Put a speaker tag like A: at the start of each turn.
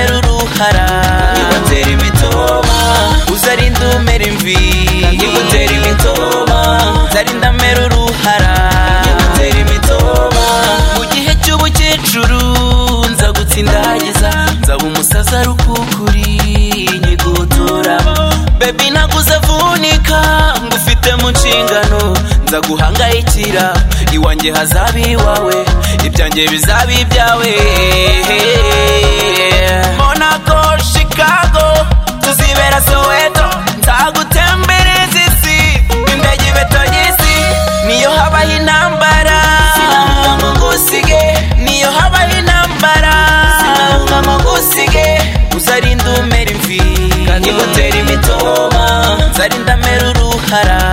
A: amahara nigutera imitoba uzarinda umera imvi nigutera imitoba nzarinda amera uruhara nigutera imitoba mu gihe cy'ubukecuru nzagutsindagiza nzaba umusaza rukukuri nyigutura bebi ntaguzavunika ngufite mu nshingano nzaguhangayikira iwanjye hazaba iwawe ibyanjye bizaba ibyawe monaco chicago tuzibera soweto nzagutembereza isi indege ibetoye isi niyo habaho intambara sinanga mugusige niyo habaho intambara sinanga mugusige uzarinda umera imvi kandi gutera imitoba nzarinda amera uruhara